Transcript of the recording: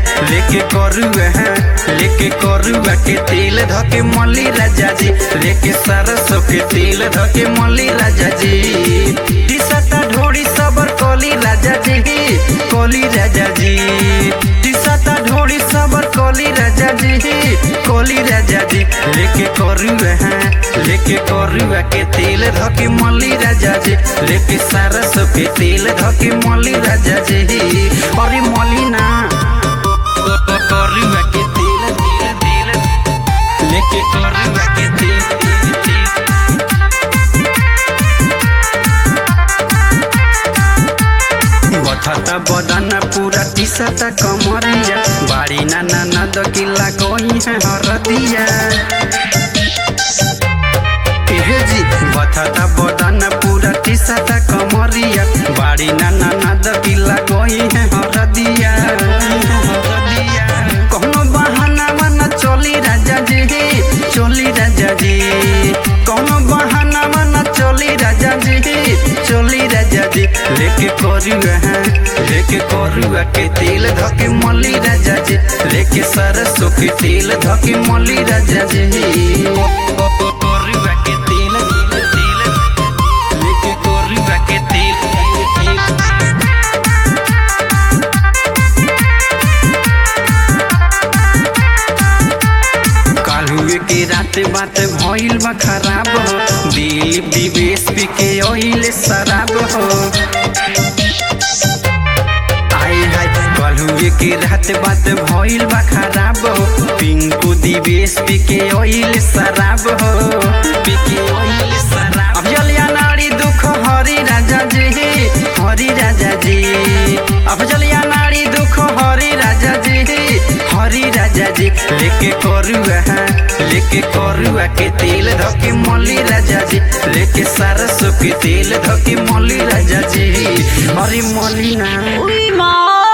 लेके करुआ लेके करुआ के तेल धके मली राजा जी लेके सरसों के तेल धके मली राजा जी टिसता ढोड़ी सबर कोली राजा जी कोली राजा जी टिसता ढोड़ी सबर कोली राजा जी कोली राजा जी लेके करुआ लेके करुआ के तेल धके मली राजा जी लेके सरसों के तेल धके मली राजा जी अरे मली ना करुआ के तेल तेल तेल लेके करुआ के तेल तेल तेल बथता बदन पूरा टिसता कमरिया बाड़ी ना ना ना दकिला कोई है हरदिया एहे जी बथता बदन पूरा टिसता कमरिया बाड़ी ना ना ना दकिला कोई है हरदिया कौनो बहाना मना चली राजा जी चली राजा जी कौनो बहाना मना चली राजा जी चली राजा जी लेके करुआ लेके करुआ के तेल धके मली राजा जी लेके सरसों के तेल धके मली राजा जी करुआ के तेल तेल तेल लेके करुआ के तेल तेल तेल कालुए के रात बात भइल बा खराब हो दिल विवेश पी के ओइल शराब हो आए हाय कालुए के रात बात भइल बा खराब हो पिंकू दिवेश पी के ओइल शराब हो पी के ओइल शराब अब जलिया नारी दुख हरी राजा जी हरी राजा जी अब जलिया नारी दुख हरी राजा जी हरी राजा जी लेके करुआ लेके करुआ के तेल धके मली राजा जी लेके सरसों के तेल धके मली राजा जी हरी मली ना उई माँ